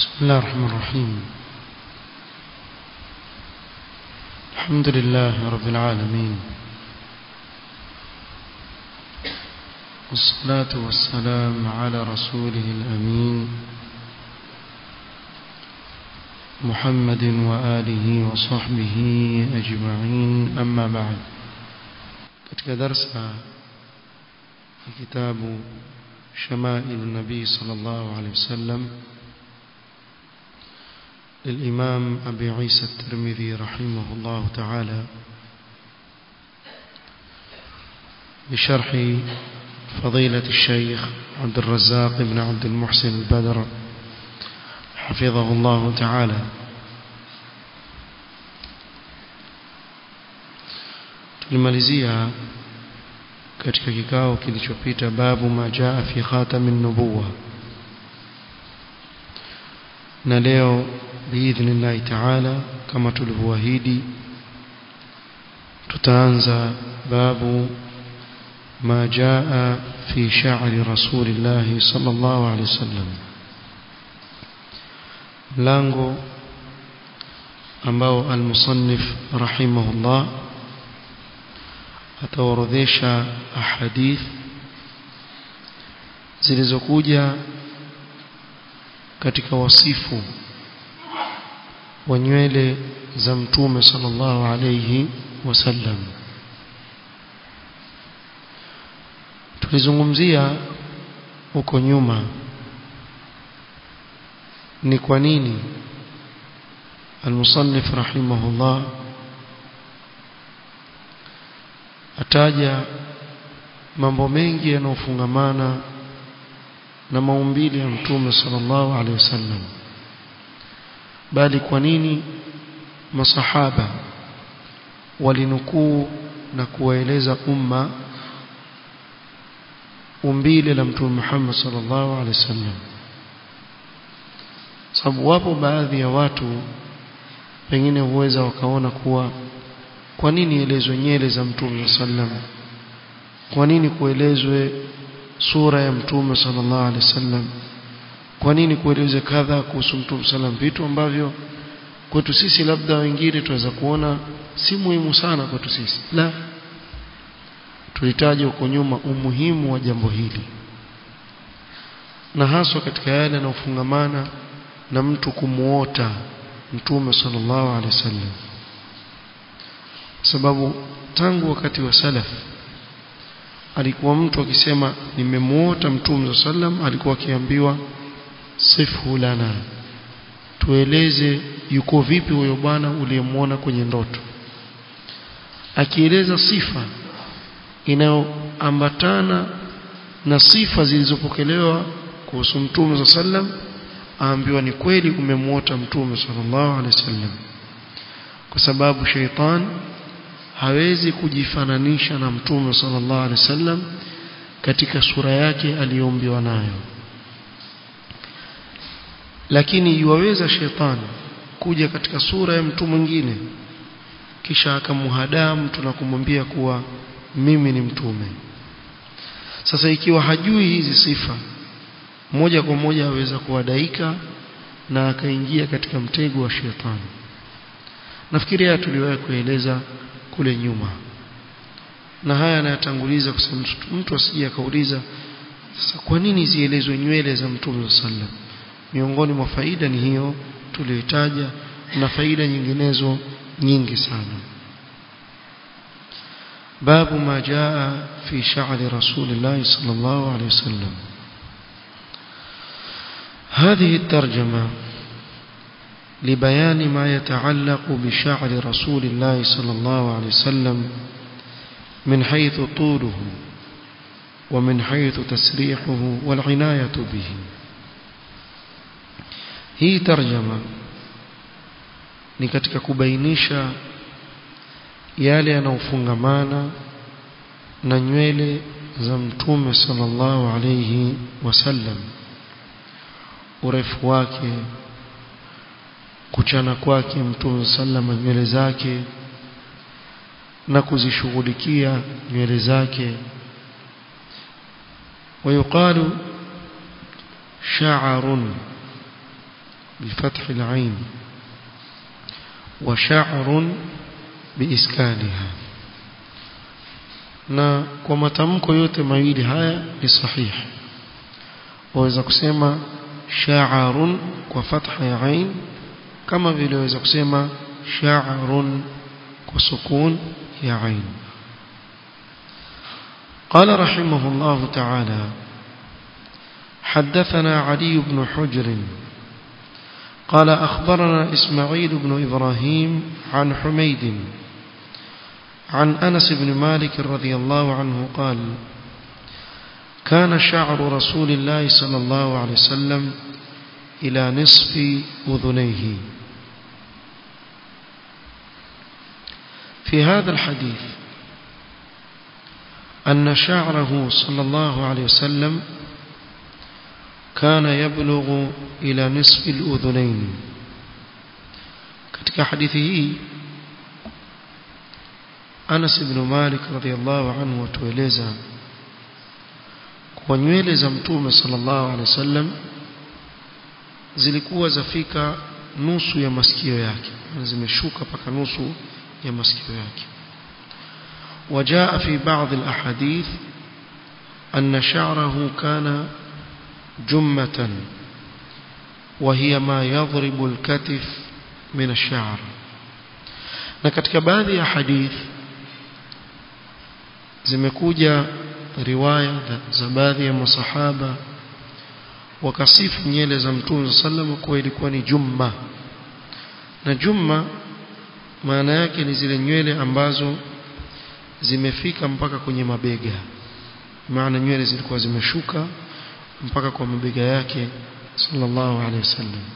بسم الله الرحمن الرحيم الحمد لله رب العالمين والصلاة والسلام على رسوله الأمين محمد وآله وصحبه أجمعين أما بعد katika darsa kitabu شمائل النبي صلى الله عليه وسلم للإمام أبي عيسى الترمذي رحمه الله تعالى بشرح فضيلة الشيخ عبد الرزاق بن عبد المحسن البدر حفظه الله تعالى tulimalizia katika kikao kilichopita babu ma jaa fi khatamin nubuwa na leo biidhnillahi taala kama tulivyoahidi tutaanza babu ما جاء في شعر رسول الله صلى الله عليه وسلم ملango ambao almusannif rahimahullah ataorodhesha ahadith zilizokuja katika wasifu wa nywele za mtume sallallahu alayhi wasallam tulizungumzia huko nyuma ni kwa nini المصنف رحمه الله ataja mambo mengi yanayofungamana na maumbile ya mtume sallallahu alaihi wasallam bali kwa nini masahaba walinukuu na kuwaeleza umma umbile la mtume Muhammad sallallahu alaihi wasallam sababu wapo baadhi ya watu pengine huweza wakaona kuwa kwa nini elezwe nyele za mtume sallam kwa nini kuelezwe sura ya mtume sallallahu alaihi wasallam kwa nini kuelezwe kadha kuhusu mtume sallam vitu ambavyo kwetu sisi labda wengine tunaweza kuona si muhimu sana kwetu sisi la tulitaja huko nyuma umuhimu wa jambo hili na haswa katika yale yanayofungamana na mtu kumuota mtume sallallahu alaihi wasallam sababu tangu wakati wa salaf alikuwa mtu akisema nimemuota mtume sallam alikuwa akiambiwa sifu lana tueleze yuko vipi huyo bwana uliyemuona kwenye ndoto akieleza sifa inayoambatana na sifa zilizopokelewa kuhusu mtume sallam aambiwa ni kweli umemuota mtume sallallahu alaihi wasallam kwa sababu sheitan hawezi kujifananisha na mtume sallallahu alaihi wasallam katika sura yake aliyoumbiwa nayo lakini yuwaweza shetani kuja katika sura ya mtu mwingine kisha akamhadaa mtu na kumwambia kuwa mimi ni mtume sasa ikiwa hajui hizi sifa moja kwa moja aweza kuwadaika na akaingia katika mtego wa shetani nafikiri haya tuliwahi kueleza kule nyuma na haya anayatanguliza kwa sababu mtu asije akauliza sasa kwa nini zielezwe nywele za mtume sallam miongoni mwa faida ni hiyo tuliyotaja na faida nyinginezo nyingi sana باب ما جاء في شعر رسول الله صلى الله عليه وسلم هذه الترجمة لبيان ما يتعلق بشعر رسول الله صلى الله عليه وسلم من حيث طوله ومن حيث تسريحه والعناية به هي ترجمة ni katika kubainisha yale yanayofungamana na nywele za mtume sallallahu alayhi wasallam urefu wake kuchana kwake mtume sallama nywele zake na kuzishughulikia nywele zake ويقال شعر بفتح العين وشعر بإسكانها na kwa matamko yote mawili haya ni sahihi waweza kusema sha'arun kwa fatha ya ain kama vile waweza kusema sha'arun kwa sukun ya ain قال رحمه الله تعالى حدثنا علي بن حجر قال أخبرنا إسماعيل بن إبراهيم عن حميد عن أنس بن مالك رضي الله عنه قال كان شعر رسول الله صلى الله عليه وسلم إلى نصف أذنيه في هذا الحديث أن شعره صلى الله عليه وسلم كان يبلغ إلى نصف الأذنين katika hadithi hii Anas ibn Malik radhiallahu anhu atueleza kwa nywele za Mtume sallallahu alaihi wasallam zilikuwa zafika nusu ya masikio yake zimeshuka paka nusu ya masikio yake وجاء في بعض الأحاديث أن شعره كان جمة وهي ما يضرب الكتف من الشعر na katika baadhi ya hadith zimekuja riwaya za baadhi ya masahaba wakasifu nyele za mtume sallam kuwa ilikuwa ni jumma na jumma maana yake ni zile nywele ambazo zimefika mpaka kwenye mabega maana nywele zilikuwa zimeshuka mpaka kwa mabega yake sallallahu alaihi wasallam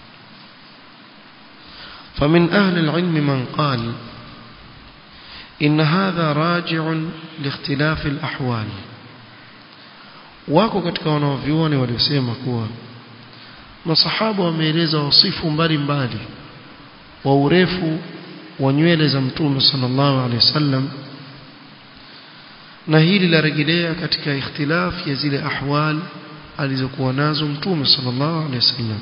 فمن أهل العلم من قال إن هذا راجع لاختلاف الأحوال wako katika wanaovyuoni waliosema kuwa masahaba wameeleza wasifu mbalimbali wa urefu wa nywele za mtume sallallahu alaihi wasallam na hili larejelea katika ikhtilaf ya zile ahwal alizokuwa nazo mtume sallallahu alaihi wasallam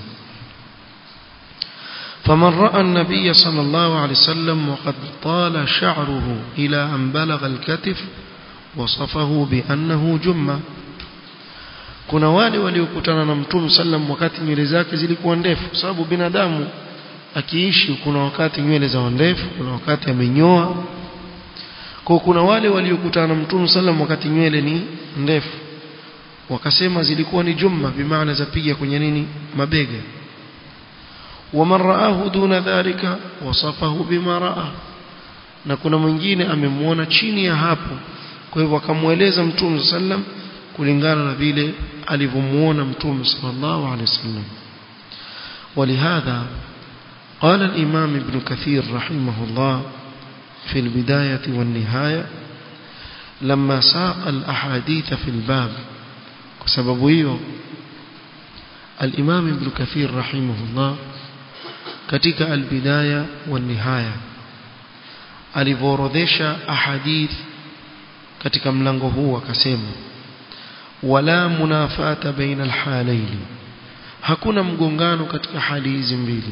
فمن رأى النبي صلى الله عليه وسلم وقد طال شعره إلى أن بلغ الكتف وصفه بأنه جمة kuna wale waliokutana na mtume sallam wakati nywele zake zilikuwa ndefu sababu binadamu akiishi kuna wakati nywele za ndefu kuna wakati amenyoa kwa kuna wale waliokutana na mtume sallam wakati nywele ni ndefu wakasema zilikuwa ni jumma bimaana zapiga kwenye nini mabega waman raahu duna dhalika wasafahu bima raa na kuna mwingine amemwona chini ya hapo kwa hivyo akamweleza mtume sallam kulingana na vile alivyomuona mtume sallallahu alaihi wasallam ولهذا قال الإمام ابن كثير رحمه الله في البداية والنهاية لما ساق الأحاديث في الباب بسبب hiyo الإمام ابن كثير رحمه الله katika albidaya wa nihaya alivoorodhesha ahadith katika mlango huu akasema wala munafata baina alhalaini hakuna mgongano katika hali hizi mbili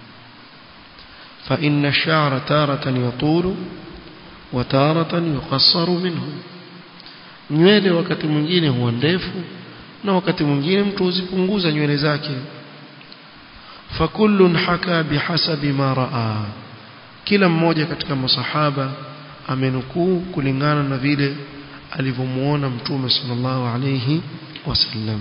fa inna ash-sha'ra taratan yatulu wa taratan yuqassaru minhu nywele wakati mwingine huwa ndefu na wakati mwingine mtu huzipunguza nywele zake fakullun haka bihasabi ma raa kila mmoja katika masahaba amenukuu kulingana na vile alivyomuona mtume sallallahu alayhi wasallam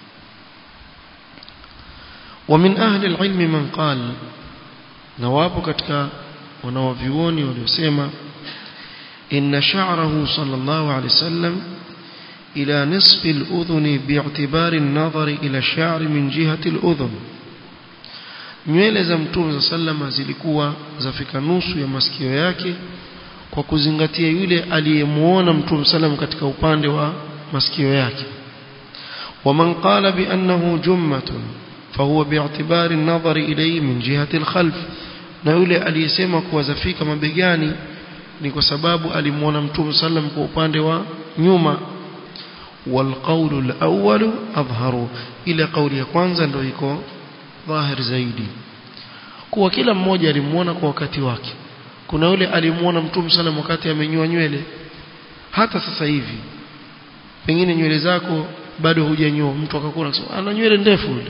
ومن أهل العلم من قال نواب katika wanawavyuoni waliosema إن شعره صلى الله عليه وسلم إلى نصف الأذن باعتبار النظر إلى الشعر من جهة الأذن nywele za mtume za sallama zilikuwa zafika nusu ya masikio yake kwa kuzingatia yule aliyemuona mtume sallam katika upande wa masikio yake ومن قال بأنه جمة فهو باعتبار النظر إليه من جهة الخلف na yule aliyesema kuwa zafika mabegani ni kwa sababu alimuona mtume sallam kwa upande wa nyuma والقول الأول أظهر إلى قول ya kwanza ndio iko dhahir zaidi kuwa kila mmoja alimuona kwa wakati wake kuna yule alimuona mtume sana wakati amenyoa nywele hata sasa hivi pengine nywele zako bado hujanyoa mtu akakuona ana nywele ndefu yule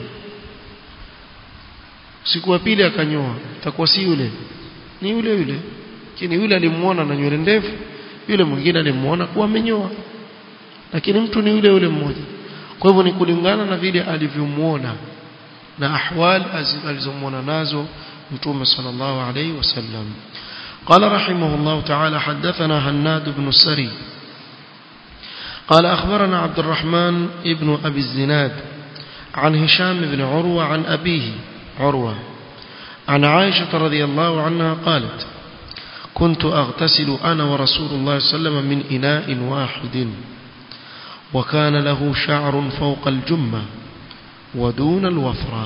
siku ya pili akanyoa itakuwa si yule ni yule yule lakini yule alimuona na nywele ndefu yule mwingine alimuona kuwa amenyoa lakini mtu ni yule yule mmoja kwa hivyo ni kulingana na vile alivyomuona na ahwal alizomuona nazo mtume sallallahu alayhi wasallam قال رحمه الله تعالى حدثنا هناد بن السري قال أخبرنا عبد الرحمن ابن أبي الزناد عن هشام بن عروة عن أبيه عروة عن عائشة رضي الله عنها قالت كنت أغتسل أنا ورسول الله صلى الله عليه وسلم من إناء واحد وكان له شعر فوق الجمة ودون الوفرة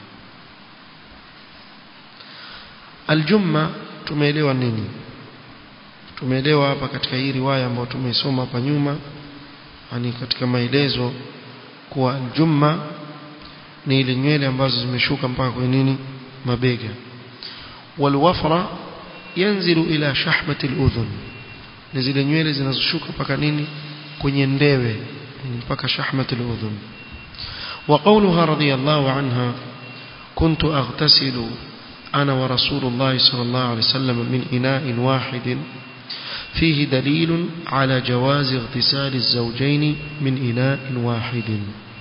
الجمة tumeelewa nini tumeelewa hapa katika hii riwaya ambayo tumeisoma hapa nyuma yani katika maelezo kuwa aljumma ni ile nywele ambazo zimeshuka mpaka kwenye nini mabega walwafra yanzilu ila shahmati aludhun ni zile nywele zinazoshuka mpaka nini kwenye ndewe mpaka shahmati aludhun وقولها رضي الله عنها كنت أغتسل أنا ورسول الله صلى الله عليه وسلم من إناء واحد فيه دليل على جواز اغتسال الزوجين من إناء واحد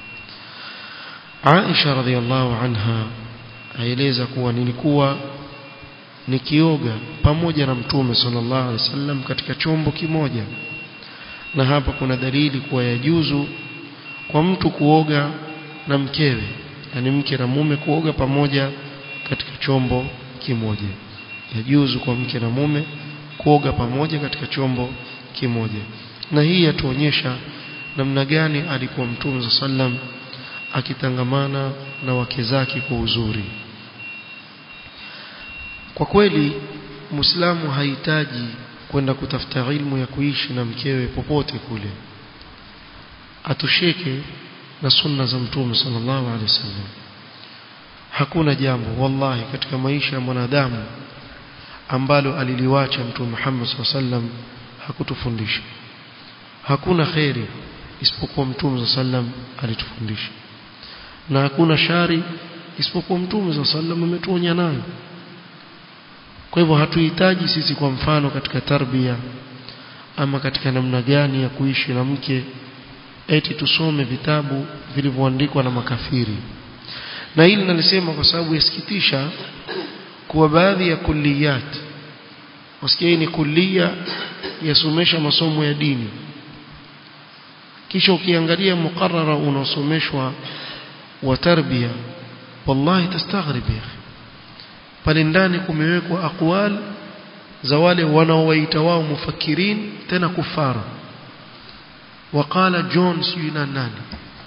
عائشة رضي الله عنها aeleza kuwa nilikuwa nikioga pamoja na mtume sallallahu alaihi wasallam katika chombo kimoja na hapa kuna dalili kuwa yajuzu kwa mtu kuoga na mkewe yani mke na mume kuoga pamoja katika chombo kimoja yajuzu kwa mke na mume kuoga pamoja katika chombo kimoja na hii yatuonyesha namna gani alikuwa mtume sallam akitangamana na wake zake kwa uzuri kwa kweli muislamu hahitaji kwenda kutafuta ilmu ya kuishi na mkewe popote kule atosheke na sunna za mtume sallallahu alaihi wasallam hakuna jambo wallahi katika maisha ya mwanadamu ambalo aliliwacha mtume Muhammad sallam hakutufundisha hakuna khairi isipokuwa mtume sallam alitufundisha na hakuna shari isipokuwa mtume sallam ametuonya nayo kwa hivyo hatuhitaji sisi kwa mfano katika tarbia ama katika namna gani ya kuishi na mke eti tusome vitabu vilivyoandikwa na makafiri na hili nalisema kwa sababu yasikitisha kuwa baadhi ya kulliyat wasikia hii ni kullia yasomesha masomo ya dini kisha ukiangalia mukarara unaosomeshwa wa tarbia wallahi tastaghrib ya pale ndani kumewekwa aqwal za wale wanaowaita wao mufakirin tena kufara waqala john sijui na nani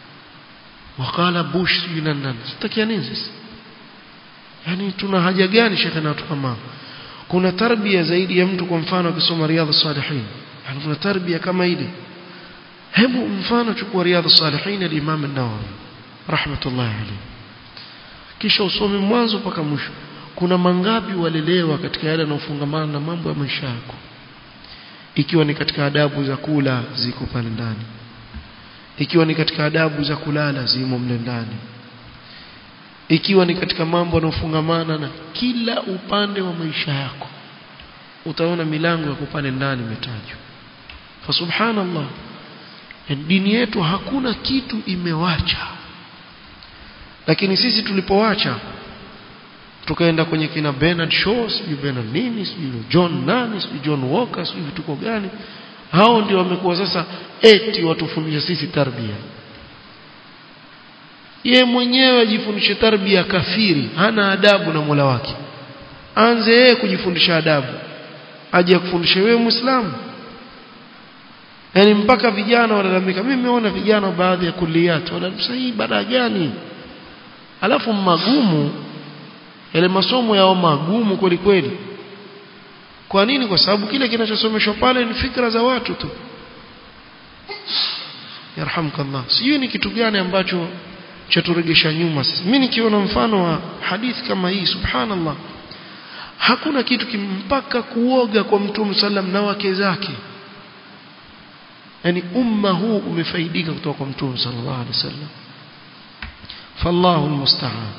waqala bush sijui na nani sitakia nini sisi yani tuna haja gani shekhe na watu kama kuna tarbia zaidi ya mtu kwa mfano akisoma riadha salihin yani kuna tarbia kama ile hebu mfano chukua riadha salihin al-imam an-nawawi rahmatullahi alayhi kisha usome mwanzo mpaka mwisho kuna mangapi walelewa katika yale yanayofungamana na mambo ya maisha yako ikiwa ni katika adabu za kula ziko pale ndani ikiwa ni katika adabu za kulala zimo mle ndani ikiwa ni katika mambo yanayofungamana na kila upande wa maisha yako utaona milango ya pale ndani imetajwa fa subhanallah dini yetu hakuna kitu imewacha lakini sisi tulipowacha tukaenda kwenye kina Bernard Shaw sijui Bernard nini sijui John nani sijui John Walker sijui vituko gani hao ndio wamekuwa sasa eti watufundisha sisi tarbia ye mwenyewe ajifundishe tarbia kafiri hana adabu na Mola wake anze yeye kujifundisha adabu aje kufundisha wewe muislamu yani mpaka vijana walalamika mimi nimeona vijana baadhi ya kuliat wanasema hii baada gani alafu magumu yale masomo yao magumu kweli kweli kwa nini kwa sababu kile kinachosomeshwa pale ni fikra za watu tu yarhamkallah sijui ni kitu gani ambacho chaturegesha nyuma sisi mimi nikiona mfano wa hadithi kama hii subhanallah hakuna kitu kimpaka kuoga kwa mtume sallam na wake zake yani umma huu umefaidika kutoka kwa mtume sallallahu alaihi wasallam fallahu almusta'an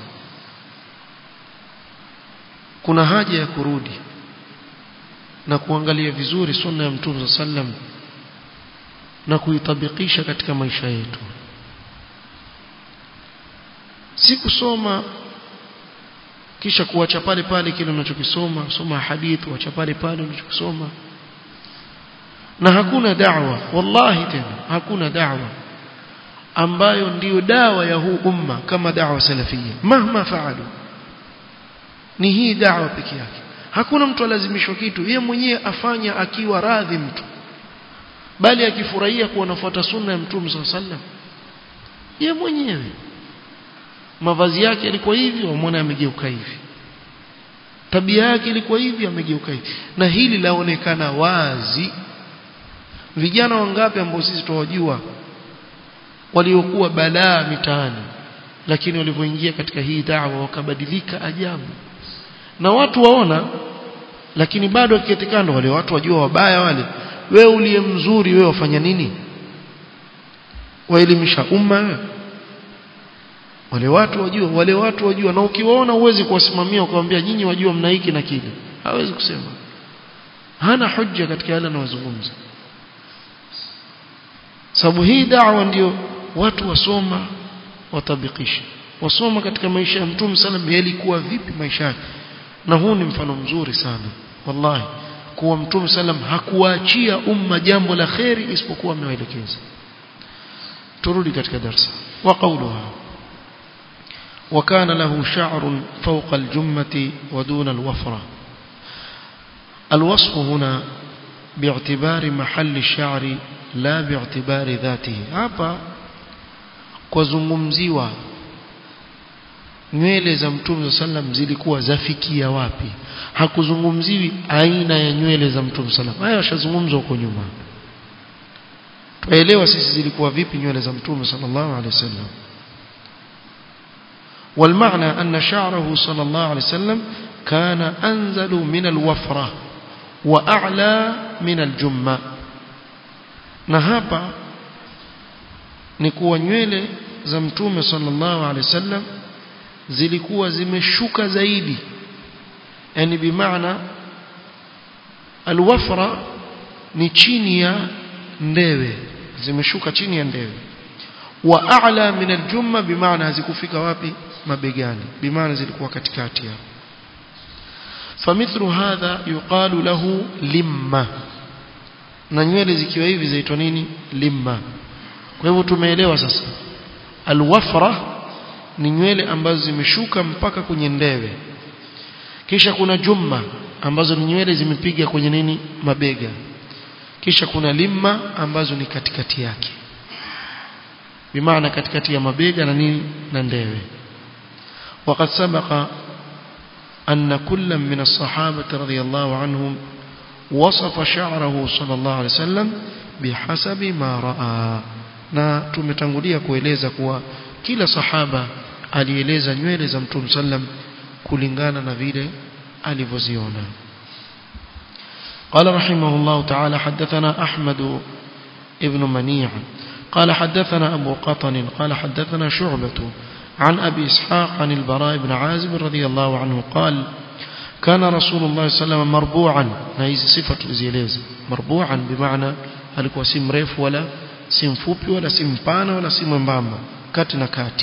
kuna haja ya kurudi na kuangalia vizuri sunna ya mtume sallam na kuitabikisha katika maisha yetu si kusoma kisha kuacha pale pale kile unachokisoma soma hadithi uacha pale pale unachokisoma na hakuna da'wa wallahi tena hakuna da'wa ambayo ndiyo dawa ya huu umma kama da'wa salafia mahma faalu ni hii da'wa peke yake hakuna mtu alazimishwa kitu yeye mwenyewe afanya akiwa radhi mtu bali akifurahia kuwa anafuata sunna ya mtume sallallahu alaihi wasallam yeye mwenyewe mavazi yake yalikuwa hivi wamwona amegeuka hivi tabia yake ilikuwa hivi amegeuka hivi na hili laonekana wazi vijana wangapi ambao sisi tuwajua waliokuwa balaa mitaani lakini walivyoingia katika hii dawa wakabadilika ajabu na watu waona lakini bado akiketikando wale watu wajua wabaya wale wewe uliye mzuri wewe wafanya nini waelimisha umma wewe wale watu wajua wale watu wajua na ukiwaona uwezi kuwasimamia ukamwambia nyinyi wajua mna hiki na kile hawezi kusema hana hujja katika yale anayozungumza sababu hii da'wa ndio watu wasoma watabikisha wasoma katika maisha ya mtume sallam yalikuwa vipi maisha yake na huu ni mfano mzuri sana wallahi kuwa mtume sallam hakuachia umma jambo la kheri isipokuwa amewaelekeza turudi katika darasa wa qawluha وكان له شعر فوق الجمة ودون الوفرة الوصف هنا باعتبار محل الشعر لا باعتبار ذاته hapa kuzungumziwa nywele za mtume sallam zilikuwa zafikia wapi hakuzungumziwi aina ya nywele za mtume sallam haya yashazungumzwa huko nyuma tuelewa sisi zilikuwa vipi nywele za mtume sallallahu alaihi wasallam والمعنى أن شعره صلى الله عليه وسلم كان أنزل من الوفرة وأعلى من الجمة نهابا نكوى nywele za mtume sallallahu alaihi wasallam zilikuwa zimeshuka zaidi yani bimaana alwafra ni chini ya ndewe zimeshuka chini ya ndewe wa a'la min aljumma bimaana hazikufika wapi mabegani bimaana zilikuwa katikati hapo famithlu hadha yuqalu lahu limma na nywele zikiwa hivi zaitwa nini limma kwa hivyo tumeelewa sasa alwafra ni nywele ambazo zimeshuka mpaka kwenye ndewe kisha kuna jumma ambazo ni nywele zimepiga kwenye nini mabega kisha kuna limma ambazo ni katikati yake bimaana katikati ya mabega na nini na ndewe وقد سبق أن كل من الصحابة رضي الله عنهم وصف شعره صلى الله عليه وسلم بحسب ما رأى na tumetangulia kueleza kuwa kila sahaba alieleza nywele za mtume sallam kulingana na vile alivyoziona قال رحمه الله تعالى حدثنا أحمد ابن منيع قال حدثنا أبو قطن قال حدثنا شعبة عن أبي إسحاق عن البراء بن عازب رضي الله عنه قال كان رسول الله صلى الله عليه وسلم مربوعا هذه صفة زيليز مربوعا بمعنى alikuwa si mrefu wala si mfupi wala si mpana wala si mwembamba kati na kati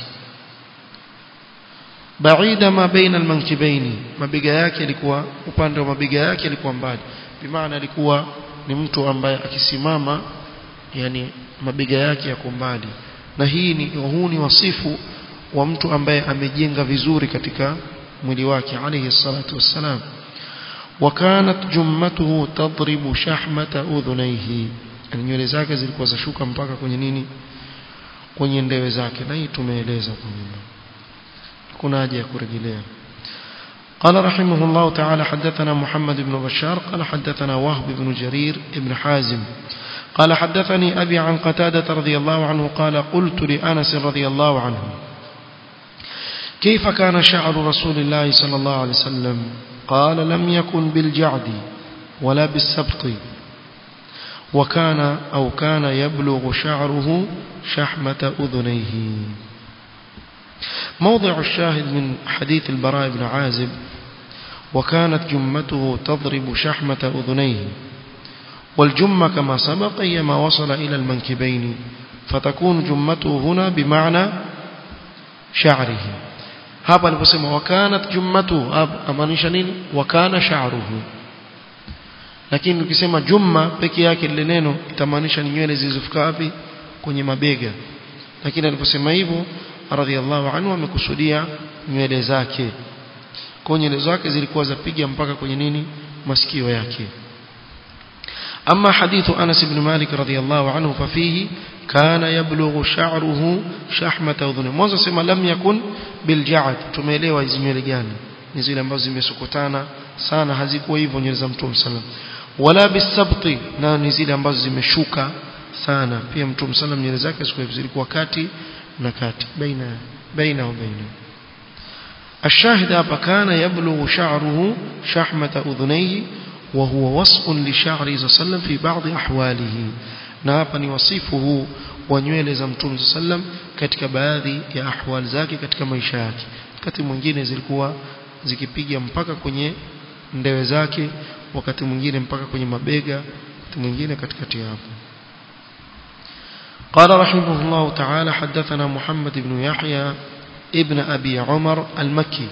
baida ma baina almankibaini mabega yake yalikuwa upande wa mabega yake yalikuwa mbali bimaana alikuwa ni mtu ambaye akisimama yani mabega yake yako mbali na hii ni huu ni wasifu wa mtu ambaye amejenga vizuri katika mwili wake alayhi salatu wassalam وكانت جمته تضرب شحمة أذنيه nywele zake zilikuwa zashuka mpaka kwenye nini kwenye ndewe zake na hii tumeeleza kwa nyuma kuna haja ya kurejelea قال رحمه الله تعالى حدثنا محمد بن بشار قال حدثنا وهب بن جرير بن حازم قال حدثني أبي عن قتادة رضي الله عنه قال قلت لأنس رضي الله عنه كيف كان شعر رسول الله صلى الله عليه وسلم قال لم يكن بالجعد ولا بالسبط وكان أو كان يبلغ شعره شحمة أذنيه موضع الشاهد من حديث البراء بن عازب وكانت جمته تضرب شحمة أذنيه والجمة كما سبق هي ما وصل إلى المنكبين فتكون جمته هنا بمعنى شعره hapa aliposema wakanat jummatu amaanisha nini wakana sha'ruhu lakini ukisema jumma peke yake lile neno itamaanisha ni nywele zilizofika wapi kwenye mabega lakini aliposema hivyo radhiallahu anhu amekusudia nywele zake kwa nywele zake zilikuwa zapiga mpaka kwenye nini masikio yake أما حديث أنس بن مالك رضي الله عنه ففيه كان يبلغ شعره شحمة أذنه mwanzo sema lam yakun bilja'd tumeelewa hizi nywele gani ni zile ambazo zimesokotana sana hazikuwa hivyo nywele za mtume sallam wala bisabti na ni zile ambazo zimeshuka sana pia mtume sallam nywele zake zilikuwa kati na kati baina baina wa baina الشاهد hapa kana yablughu sha'ruhu shahmata udhunayhi وهو وصف لشعره صلى الله عليه وسلم في بعض أحواله na hapa ni wasifu huu wa nywele za mtume sallam katika baadhi ya ahwal zake katika maisha yake wakati mwingine zilikuwa zikipiga mpaka kwenye ndewe zake wakati mwingine mpaka kwenye mabega wakati mwingine katikati hapo قال رحمه الله تعالى حدثنا محمد بن يحيى ابن أبي عمر المكي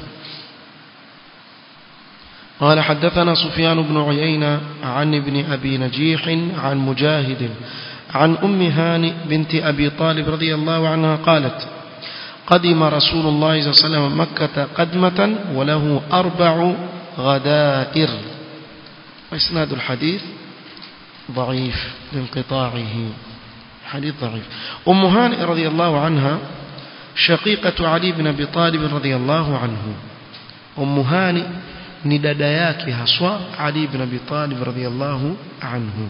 قال حدثنا سفيان بن عيينة عن ابن أبي نجيح عن مجاهد عن أم هانئ بنت أبي طالب رضي الله عنها قالت قدم رسول الله صلى الله عليه وسلم مكة قدمة وله أربع غدائر وإسناد الحديث ضعيف لانقطاعه حديث ضعيف أم هانئ رضي الله عنها شقيقة علي بن أبي طالب رضي الله عنه أم هانئ ni dada yake haswa Ali ibn Abi Talib radhiyallahu anhu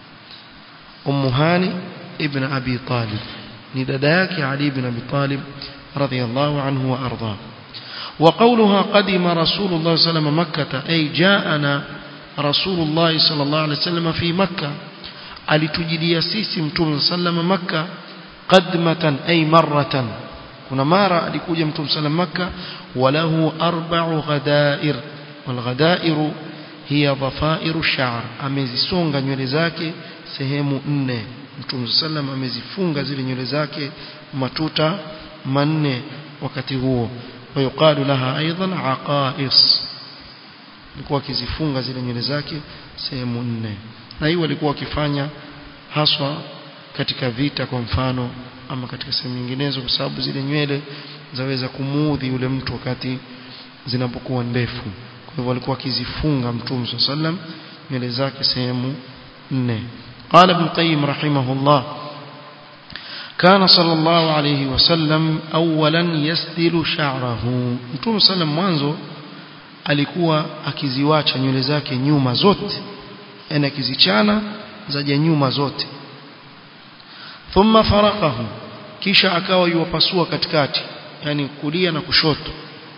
Ummu Hani ibn Abi Talib ni dada yake Ali ibn Abi Talib radhiyallahu anhu wa arda وقولها قدم رسول الله صلى الله عليه وسلم مكة أي جاءنا رسول الله صلى الله عليه وسلم في مكة alitujilia sisi mtume sallam makka qadmatan ay marratan kuna mara alikuja mtume sallam makka walahu arba'u ghadair والغدائر هي ضفائر الشعر amezisonga nywele zake sehemu nne Mtume sallam amezifunga zile nywele zake matuta manne wakati huo ويقال لها ايضا عقائص alikuwa akizifunga zile nywele zake sehemu nne na hiyo alikuwa akifanya haswa katika vita kwa mfano ama katika sehemu nyinginezo kwa sababu zile nywele zaweza kumuudhi yule mtu wakati zinapokuwa ndefu kwa hivyo alikuwa akizifunga mtume sallam nywele zake sehemu nne قال ابن القيم رحمه الله كان صلى الله عليه وسلم اولا يسدل شعره mtume sallam mwanzo alikuwa akiziwacha nywele zake nyuma zote yani akizichana zaja nyuma zote thumma faraqahu kisha akawa yuwapasua katikati yani kulia na kushoto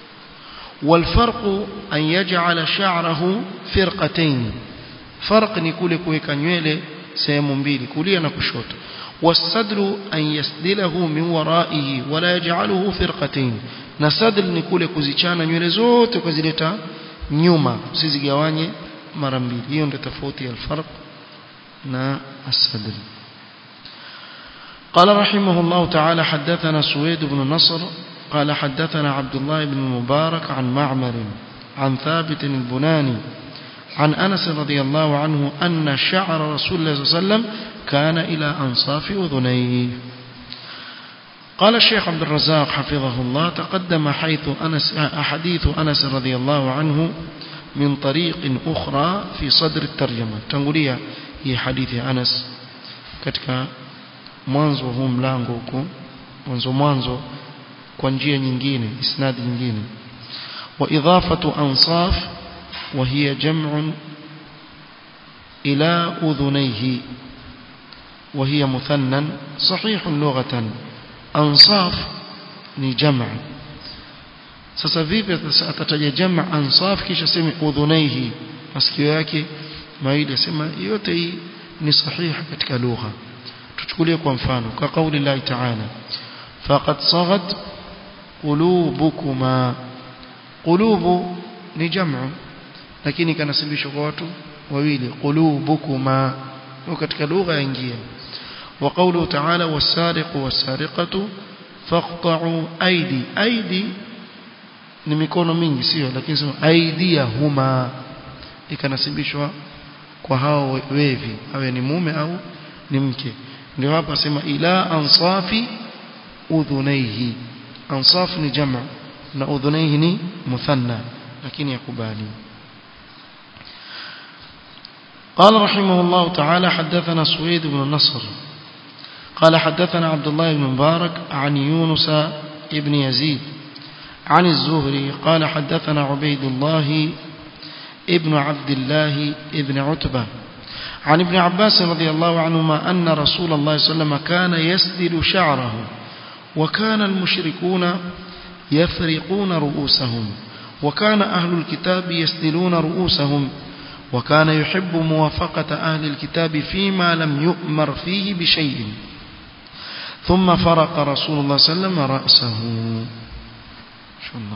والفرق أن يجعل شعره فرقتين فرق نقول كويكا نيويلة سيمون mbili kulia na kushoto والسدل أن يسدله من ورائه ولا يجعله فرقتين na sadl ni kule kuzichana nywele zote kuzileta nyuma usizigawanye mara mbili hiyo ndio tofauti ya alfarq na السدل قال رحمه الله تعالى حدثنا سويد بن نصر قال حدثنا عبد الله بن المبارك عن معمر عن ثابت البناني عن أنس رضي الله عنه أن شعر رسول الله صلى الله عليه وسلم كان إلى أنصاف أذنيه قال الشيخ عبد الرزاق حفظه الله تقدم حيث أنس حديث أنس رضي الله عنه من طريق أخرى في صدر الترجمة تنقلية هي حديث أنس katika mwanzo huu mlango huko mwanzo mwanzo kwa njia nyingine isnadi nyingine wa idafatu ansaf wa hiya jam'un ila udhunayhi wa hiya muthannan sahih lughatan ansaf ni jam' sasa vipi atataja jamaa ansaf kisha sema udhunaihi masikio yake mawili asema yote hii ni sahihi katika lugha tuchukulie kwa mfano kwa kauli Allah ta'ala faqad saghat qulubukuma qulubu ni jamu lakini kanasibishwa kwa watu wawili qulubukuma katika lugha yaingia wa qawluhu ta'ala was-sariqu was-sariqatu faqta'u aidi aidi ni mikono mingi sio lakini sema aidia huma ikanasibishwa kwa hao wevi awe ni mume au ni mke ndio hapa sema ila ansafi udhunaihi ansaf ni jamu na udhunaihi ni muthanna lakini yakubali قال رحمه الله تعالى حدثنا سويد بن النصر قال حدثنا عبد الله بن مبارك عن يونس ابن يزيد عن الزهري قال حدثنا عبيد الله ابن عبد الله ابن عتبة عن ابن عباس رضي الله عنهما أن رسول الله صلى الله عليه وسلم كان يسدل شعره وكان المشركون يفرقون رؤوسهم وكان أهل الكتاب يسدلون رؤوسهم وكان يحب موافقة أهل الكتاب فيما لم يؤمر فيه بشيء ثم فرق رسول الله صلى الله عليه وسلم رأسه شاء الله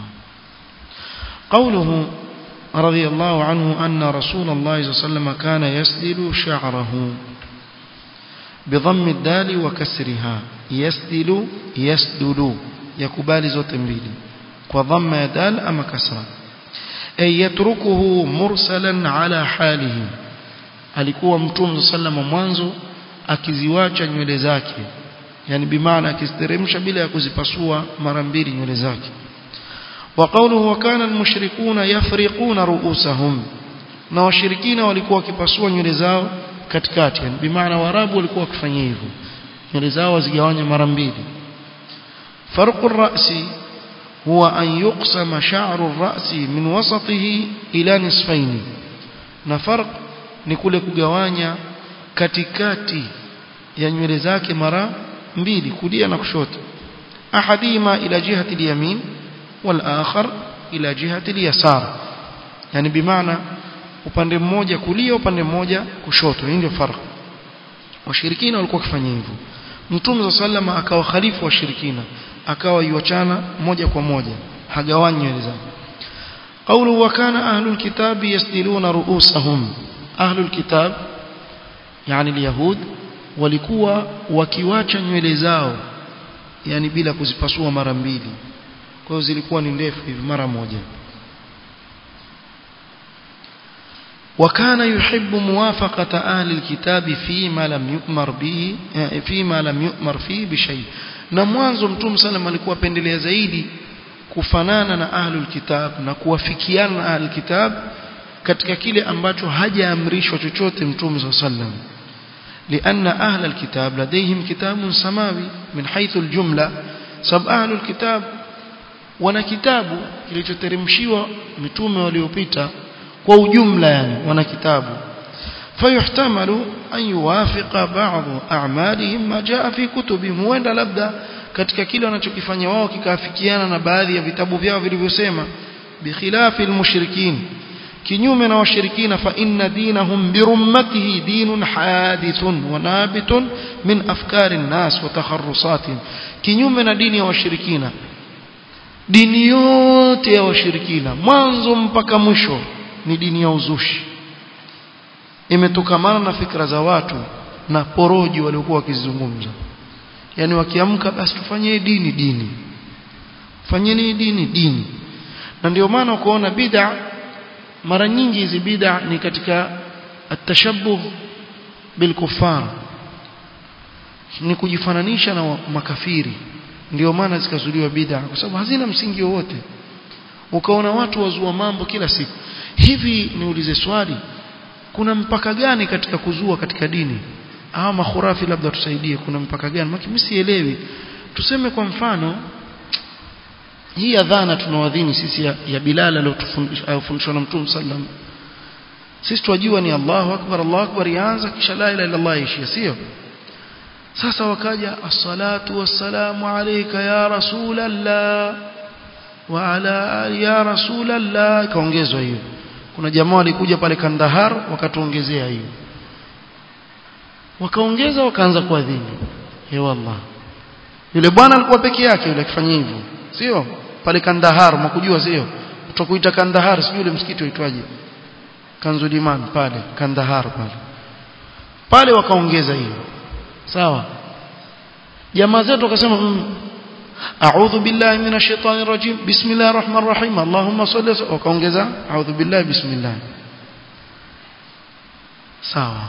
قوله رضي الله عنه أن رسول الله صلى الله عليه وسلم كان يسدل شعره بضم الدال وكسرها يسدل يسدل يكبال زوت mbili kwa dhamma ya dal ama kasra ay yatrukuhu mursalan ala halihi alikuwa mtume sallama mwanzo akiziwacha nywele zake yani bimaana akiziteremsha bila ya kuzipasua mara mbili nywele zake وقوله وكان المشركون يفرقون رؤوسهم na washirikina walikuwa wakipasua nywele zao katikati yani bimaana warabu walikuwa wakifanya hivyo nywele zao wazigawanya mara mbili farqu ar-ra'si huwa an yuqsama sha'ru ar-ra'si min wasatihi ila nisfayn na farq ni kule kugawanya katikati ya nywele zake mara mbili kulia na kushoto ahadima ila jihati al-yamin والآخر إلى جهة اليسار يعني بمعنى upande mmoja kulia upande mmoja kushoto hii ndio farq washirikina walikuwa wakifanya hivyo mtume sallama akawa khalifu washirikina akawa yuachana moja kwa moja hagawanyi nywele zake qawlu wa kana ahlul kitab yasdiluna ru'usahum ahlul kitab yani alyahud walikuwa wakiwacha nywele zao yani bila kuzipasua mara mbili kwa hiyo zilikuwa ni ndefu hivi mara moja وكان يحب موافقة أهل الكتاب فيما لم يؤمر به فيما لم يؤمر فيه بشيء na mwanzo mtume sallam alikuwa pendelea zaidi kufanana na ahlul kitab na kuwafikiana na ahlul kitab katika kile ambacho hajaamrishwa chochote mtume sallam لأن أهل الكتاب لديهم كتاب سماوي من حيث الجملة سب أهل الكتاب wana kitabu kilichoteremshiwa mitume waliopita kwa ujumla yani wana kitabu fayuhtamalu an yuwafiqa ba'd a'malihim ma jaa fi kutubihim huenda labda katika kile wanachokifanya wao kikaafikiana na baadhi ya vitabu vyao vilivyosema bikhilafi almushrikin kinyume na washirikina fa inna dinahum birummatihi dinun hadithun wa nabitun min afkari an-nas wa takharrusatihim kinyume na dini ya washirikina dini yote ya washirikina mwanzo mpaka mwisho ni dini ya uzushi imetokamana na fikra za watu na poroji waliokuwa wakizungumza yani wakiamka basi tufanye dini dini fanyeni dini dini na ndio maana ukoona bid'a mara nyingi hizi bid'a ni katika atashabuh bilkufar ni kujifananisha na makafiri ndio maana zikazuliwa bid'a kwa sababu hazina msingi wowote ukaona watu wazua mambo kila siku hivi niulize swali kuna mpaka gani katika kuzua katika dini au makhurafi labda tusaidie kuna mpaka gani maki mimi sielewi tuseme kwa mfano hii adhana tunawadhini sisi ya, ya Bilal aliyofundishwa na Mtume sallam sisi twajua ni Allahu akbar Allahu akbar yaanza kisha la ilaha illa Allah ishia sio sasa wakaja as-salatu was-salamu alayka ya rasulallah wa ala ya rasulallah ikaongezwa hiyo kuna jamaa walikuja pale Kandahar wakatuongezea hiyo wakaongeza wakaanza kuadhini he wallah yule bwana alikuwa peke yake yule akifanya hivyo sio pale Kandahar mkujua sio tutakuita Kandahar sio yule msikiti uitwaje Kanzuliman pale Kandahar pale pale wakaongeza hiyo sawa jamaa zetu wakasema mm, a'udhu billahi minash shaitani rajim bismillahir rahmanir rahim allahumma salli wakaongeza a'udhu billahi bismillah sawa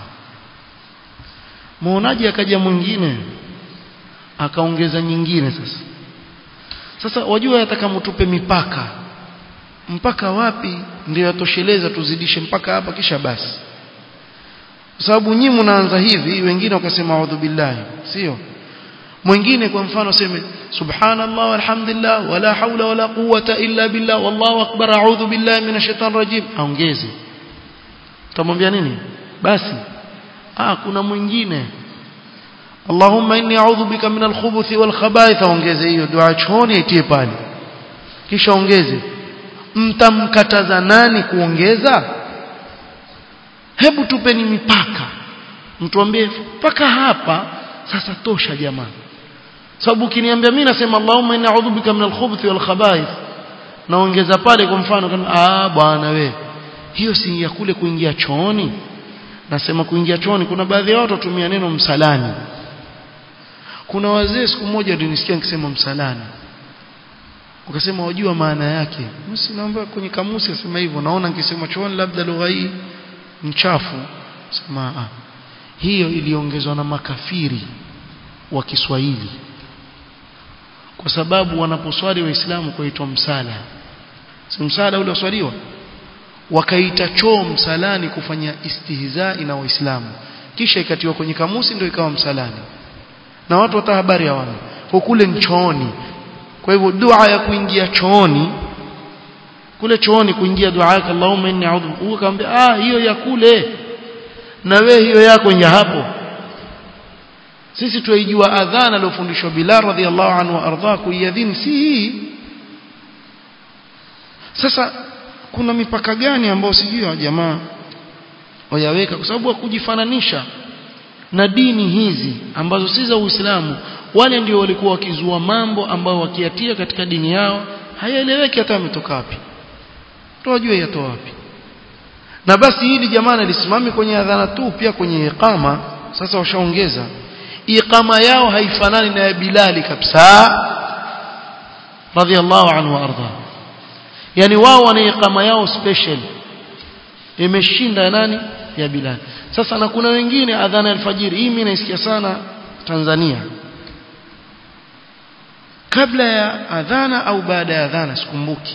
muonaji akaja mwingine akaongeza nyingine sasa sasa wajua yataka mtupe mipaka mpaka wapi ndio yatosheleza tuzidishe mpaka hapa kisha basi kwa sababu nyinyi mnaanza hivi wengine wakasema a'udhu billahi sio mwingine kwa mfano seme subhanallah walhamdulillah wala haula wala quwwata illa billah wallahu akbar a'udhu billahi minash shaitani rajim aongeze utamwambia nini basi ah kuna mwingine Allahumma inni a'udhu bika minal khubuthi wal khaba'ith ongeze hiyo dua chooni itie pale kisha ongeze mtamkataza nani kuongeza hebu tupeni mipaka mtuambie mpaka hapa sasa tosha jamaa sababu ukiniambia mimi nasema Allahumma inni a'udhu bika minal khubuthi wal khaba'ith naongeza pale kwa mfano kama ah bwana we hiyo si ya kule kuingia chooni nasema kuingia chooni kuna baadhi ya watu watumia neno msalani kuna wazee siku moja nilisikia nikisema msalani ukasema wajua maana yake msi naomba kwenye kamusi asema hivyo naona nikisema chooni labda lugha hii mchafu sema ah hiyo iliongezwa na makafiri wa Kiswahili kwa sababu wanaposwali waislamu kuitwa msala si msala ule uswaliwa wakaita choo msalani kufanya istihzai na waislamu kisha ikatiwa kwenye kamusi ndio ikawa msalani na watu hata habari hawana kwa kule chooni kwa hivyo dua ya kuingia chooni kule chooni kuingia dua yake Allahumma inni a'udhu ukamwambia ah hiyo ya kule na we hiyo yako ya hapo sisi tuijua adhana aliyofundishwa Bilal radhiallahu anhu ardha kuiadhini si hii sasa kuna mipaka gani ambayo sijui wa jamaa wayaweka kwa sababu kujifananisha na dini hizi ambazo si za Uislamu wale ndio walikuwa wakizua mambo ambao wakiatia katika dini yao hayaeleweki hata ametoka wapi tuwajue yatoa wapi na basi hili jamaa lisimami kwenye adhana tu pia kwenye iqama sasa washaongeza iqama yao haifanani na ya Bilali kabisa radhiallahu anhu arda yani wao wana iqama yao special imeshinda ya nani ya Bilal sasa na kuna wengine adhana alfajiri hii mimi naisikia sana Tanzania kabla ya adhana au baada ya adhana sikumbuki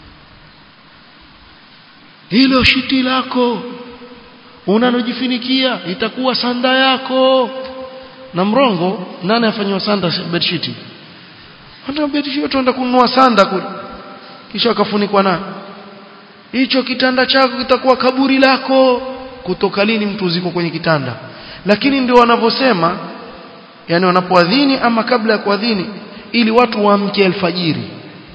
hilo shiti lako unalojifinikia itakuwa sanda yako na mrongo nani afanywa sanda bedsheet hata bedsheet tuenda kununua sanda kule kisha akafunikwa na hicho kitanda chako kitakuwa kaburi lako kutoka lini mtu ziko kwenye kitanda lakini ndio wanavyosema yani wanapoadhini ama kabla ya kuadhini ili watu waamke alfajiri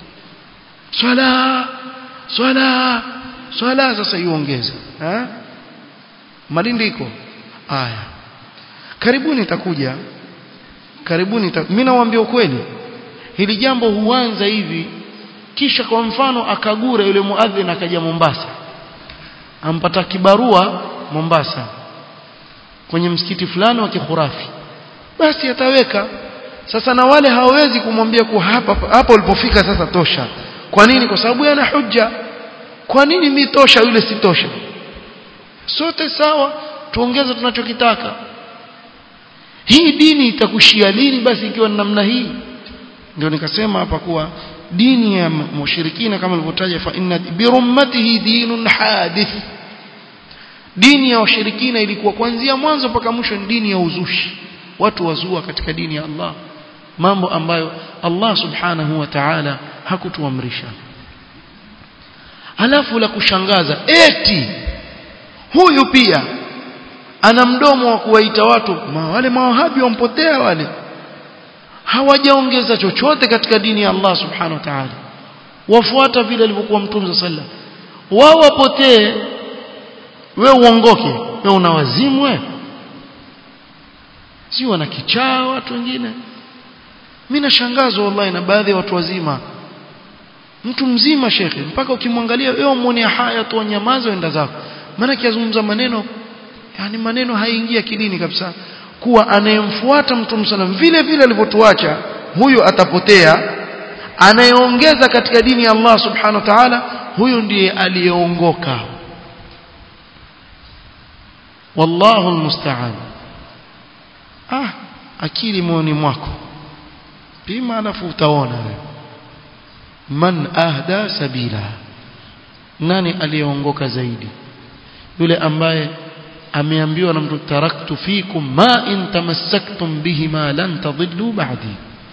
swala swala swala sasa iongeze eh malindi iko haya karibuni itakuja karibuni ita... mimi nawaambia ukweli hili jambo huanza hivi kisha kwa mfano akagura yule muadhin akaja Mombasa ampata kibarua Mombasa kwenye msikiti fulani wa kikhurafi basi ataweka sasa na wale hawawezi kumwambia kwa hapa hapa ulipofika sasa tosha kwa nini kwa sababu yana hujja kwa nini mimi tosha yule si tosha sote sawa tuongeze tunachokitaka hii dini itakushia lini basi ikiwa namna hii ndio nikasema hapa kuwa dini ya mushirikina kama nilivyotaja fa inna birummatihi dinun hadith dini ya washirikina ilikuwa kuanzia mwanzo mpaka mwisho ni dini ya uzushi watu wazua katika dini ya Allah mambo ambayo Allah subhanahu wa ta'ala hakutuamrisha halafu la kushangaza eti huyu pia ana mdomo wa kuwaita watu ma wale mawahabi wampotea wale hawajaongeza chochote katika dini ya Allah subhanahu wa ta'ala wafuata vile alivyokuwa mtume sallam wao wapotee we uongoke we una wazimu we si wana kichaa watu wengine mimi nashangazwa wallahi na baadhi ya watu wazima mtu mzima shekhe mpaka ukimwangalia wewe muone haya tu nyamaza enda zako maana kiazungumza maneno yani maneno haingia kidini kabisa kuwa anayemfuata mtume sallam vile vile alivyotuacha huyo atapotea anayeongeza katika dini ya Allah subhanahu wa ta'ala huyo ndiye aliyeongoka wallahu almusta'an ah akili moyoni mwako pima alafu utaona wewe man ahda sabila nani aliyeongoka zaidi yule ambaye ameambiwa na mtu taraktu fikum ma in tamassaktum bihima lan tadillu ba'di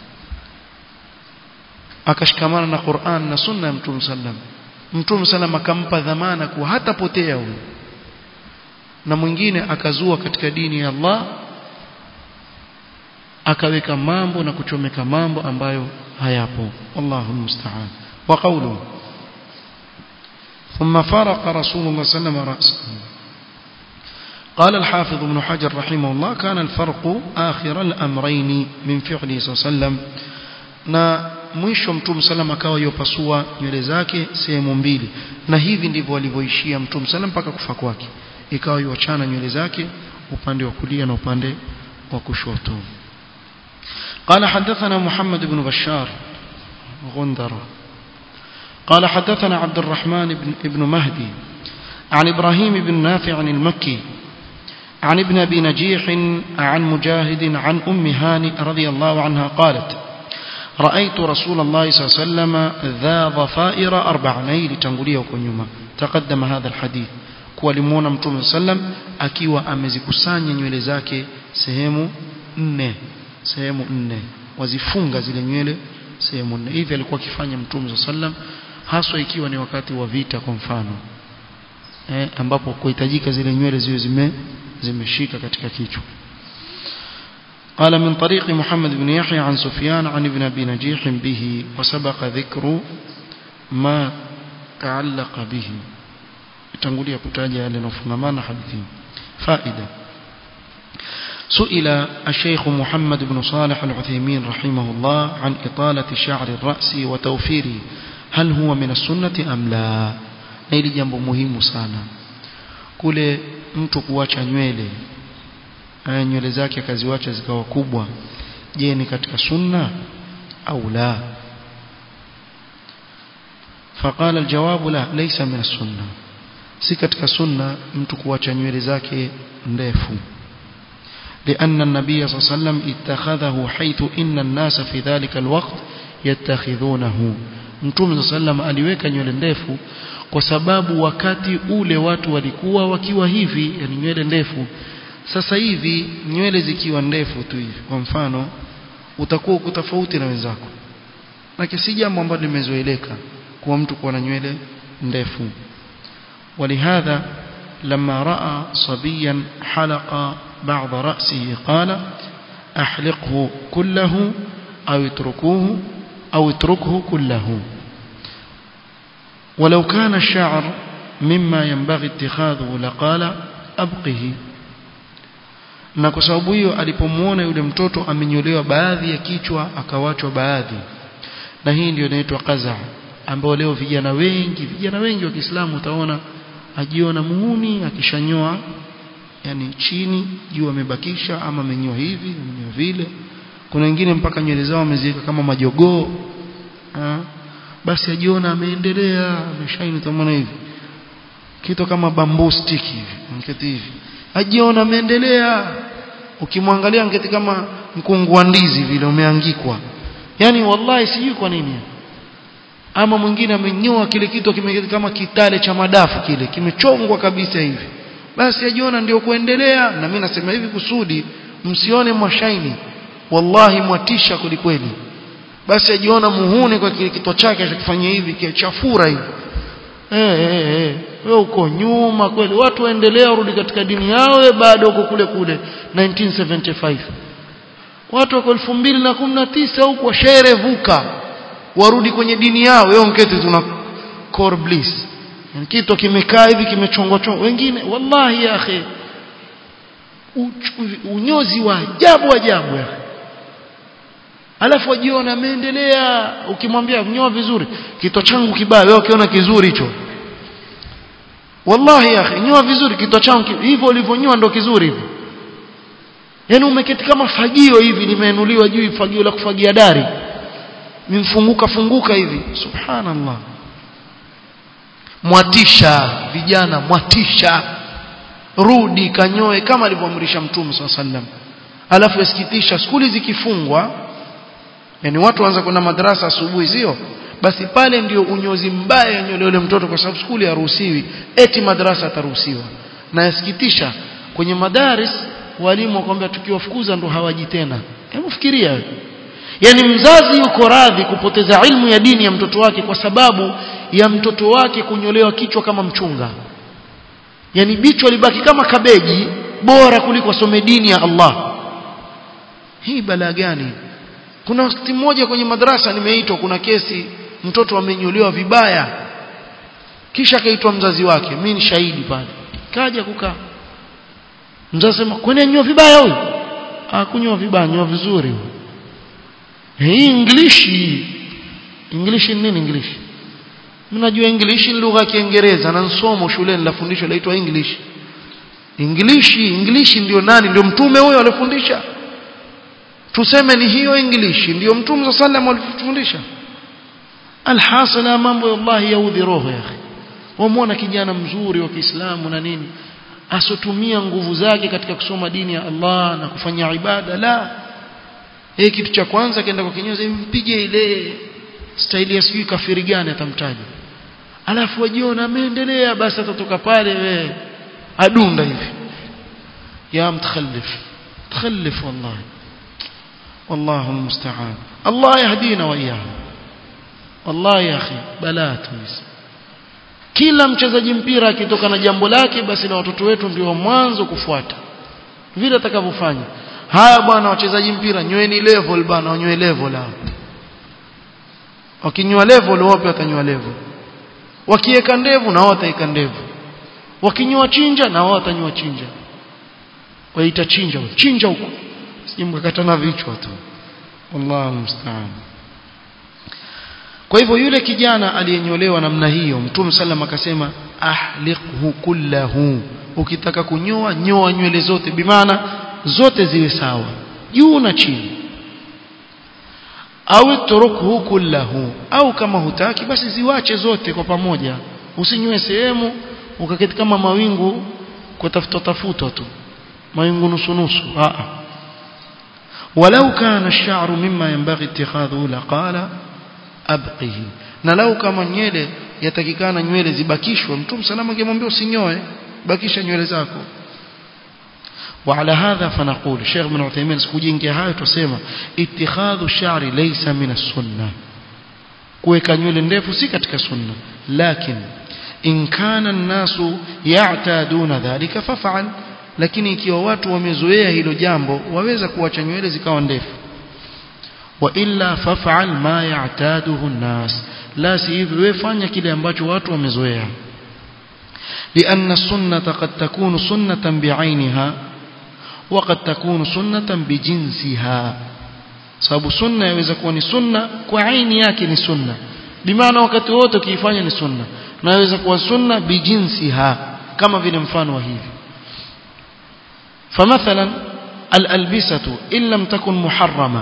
akashikamana na Qur'an na sunna ya Mtume sallam Mtume sallam akampa dhamana kuwa hatapotea huyo na mwingine akazua katika dini ya Allah akaweka mambo na kuchomeka mambo ambayo hayapo wallahu musta'an wa qawlu ثم فرق رسول الله صلى الله عليه وسلم رأسه قال الحافظ ابن حجر رحمه الله كان الفرق آخر الأمرين من فعله صلى الله عليه وسلم na mwisho mtume sallam akawa yopasua nywele zake sehemu mbili na hivi ndivyo alivyoishia mtume sallam mpaka kufa kwake ikawa yuachana nywele zake upande wa kulia na upande wa kushoto قال حدثنا محمد بن بشار غندر قال حدثنا عبد الرحمن بن ابن مهدي عن إبراهيم بن نافع عن المكي عن ابن أبي نجيح عن مجاهد عن أم هاني رضي الله عنها قالت رأيت رسول الله صلى الله عليه وسلم ذا ضفائر أربع نيل تنقليه كنيما تقدم هذا الحديث kuwa limuona mtume sallam akiwa amezikusanya nywele zake sehemu nne sehemu nne wazifunga zile nywele sehemu nne hivi alikuwa akifanya mtume sallam haswa ikiwa ni wakati wa vita kwa mfano eh, ambapo kuhitajika zile nywele ziwe zime zimeshika katika kichwa قال من طريق محمد بن يحيى عن سفيان عن ابن أبي نجيح به وسبق ذكر ما تعلق به تنقولي كتاجة لنفهمان حديثين فائدة سئل الشيخ محمد بن صالح العثيمين رحمه الله عن إطالة شعر الرأس وتوفيره هل هو من السنة أم لا نيلي جنب مهم sana kule mtu kuacha nywele aya nywele zake akaziwacha zikawa kubwa je ni katika sunna au la فقال الجواب لا ليس من السنة si katika sunna mtu kuacha nywele zake ndefu لأن النبي صلى الله عليه وسلم اتخذه حيث إن الناس في ذلك الوقت يتخذونه Mtume sallam aliweka nywele ndefu kwa sababu wakati ule watu walikuwa wakiwa hivi yani nywele ndefu sasa hivi nywele zikiwa ndefu tu hivi kwa mfano utakuwa uko tofauti na wenzako na si jambo ambalo limezoeleka kuwa mtu kuwa na nywele ndefu ولهذا لما رأى صبيا حلق بعض رأسه قال أحلقه كله أو اتركوه أو اتركه كله ولو كان الشعر مما ينبغي اتخاذه لقال أبقه na kwa sababu hiyo alipomuona yule mtoto amenyolewa baadhi ya kichwa akawachwa baadhi na hii ndio inaitwa qaza ambao leo vijana wengi vijana wengi wa Kiislamu utaona ajiona muhuni akishanyoa yani chini juu amebakisha ama amenyoa hivi amenyoa vile kuna wengine mpaka nywele zao wameziweka kama majogoo basi ajiona ameendelea ameshaini tamana hivi kitu kama bamboo stick hivi mketi hivi ajiona ameendelea ukimwangalia ngeti kama mkungu wa ndizi vile umeangikwa yani wallahi sijui kwa nini ama mwingine amenyoa kile kitu kimeketi kama kitale cha madafu kile kimechongwa kabisa hivi basi ajiona ndio kuendelea na mimi nasema hivi kusudi msione mwashaini wallahi mwatisha kulikweli basi ajiona muhuni kwa kile kitwa chake achokifanyia hivi kichafura hivi eh eh eh wewe uko nyuma kweli watu waendelea warudi katika dini yao wewe bado uko kule kule 1975 watu wako 2019 huko sherevuka warudi kwenye dini yao wewe unketi tuna core bliss kitu kimekaa hivi kimechongwa chongwa wengine wallahi ya akhi unyozi wa ajabu ajabu ya alafu wajiona ameendelea ukimwambia nyoa vizuri kito changu kibaya wewe ukiona kizuri hicho wallahi ya akhi nyoa vizuri kito changu hivyo ulivyonyoa ndo kizuri hivyo yani umeketi kama fagio hivi limeinuliwa juu fagio la kufagia dari mimfunguka funguka hivi subhanallah mwatisha vijana mwatisha rudi kanyoe kama alivyoamrisha mtume swalla sallam alafu yasikitisha skuli zikifungwa yani watu waanza kwenda madrasa asubuhi sio basi pale ndio unyozi mbaya yanyolewa yule mtoto kwa sababu skuli haruhusiwi eti madrasa ataruhusiwa na yasikitisha kwenye madaris walimu wakwambia tukiwafukuza ndo hawaji tena hebu fikiria yani mzazi yuko radhi kupoteza ilmu ya dini ya mtoto wake kwa sababu ya mtoto wake kunyolewa kichwa kama mchunga yani bichwa libaki kama kabeji bora kuliko some dini ya Allah hii balaa gani kuna wakati mmoja kwenye madrasa nimeitwa kuna kesi mtoto amenyolewa vibaya kisha akaitwa mzazi wake mimi ni shahidi pale kaja kukaa mzazi sema kwani anyoa vibaya huyu ah kunyoa vibaya nyoa vizuri huyu hii english english ni nini english mnajua english ni lugha ya kiingereza na somo shuleni la fundisho laitwa english english english ndio nani ndio mtume huyo alifundisha tuseme ni hiyo english ndio mtume sallam alifundisha alhasala mambo ya Allah yaudhi roho ya akhi wamwona kijana mzuri wa Kiislamu na nini asotumia nguvu zake katika kusoma dini ya Allah na kufanya ibada la yeye kitu cha kwanza kaenda kwa kinyozi mpige ile staili ya sijui kafiri gani atamtaja alafu wajiona ameendelea basi atatoka pale we adunda hivi ya mtakhallif تخلف والله والله المستعان الله يهدينا وإياهم والله يا أخي بلا تويس kila mchezaji mpira akitoka na jambo lake basi na watoto wetu ndio mwanzo kufuata vile atakavyofanya haya bwana wachezaji mpira nyweni level bwana wanywe level hao wakinywa level wapi watanywa level wakiweka ndevu na wao wataweka ndevu wakinywa chinja na wao watanywa chinja waita chinja chinja huko simkakatana vichwa tu wallahu musta'an kwa hivyo yule kijana aliyenyolewa namna hiyo mtume sallam akasema ahliqhu kullahu ukitaka kunyoa nyoa nywele zote bimaana zote ziwe sawa juu na chini au turukhu kullahu au kama hutaki basi ziwache zote kwa pamoja usinywe sehemu ukaketi kama mawingu kwa tafuta tafuta tu mawingu nusu nusu a ولو كان الشعر مما ينبغي اتخاذه لقال abqihi na lau kama nywele yatakikana nywele zibakishwe mtume salama angemwambia usinyoe bakisha nywele zako وعلى هذا فنقول شيخ ابن عثيمين سكوجينgia hayo tusema ittikhadhu sha'ri laysa min as-sunnah kuweka nywele ndefu si katika sunna lakini in kana an-nasu ya'taduna dhalika faf'al lakini ikiwa watu wamezoea hilo jambo waweza kuacha nywele zikawa ndefu وإلا فافعل ما يعتاده الناس لا سيفي ويفanya kile ambacho watu wamezoea لأن السنة قد تكون سنة بعينها وقد تكون سنة بجنسها sababu sunna yaweza kuwa ni sunna kwa aini yake ni sunna bimaana wakati wote ukiifanya ni sunna na yaweza kuwa sunna bijinsiha kama vile mfano wa hivi famathalan al-albisatu in lam takun muharrama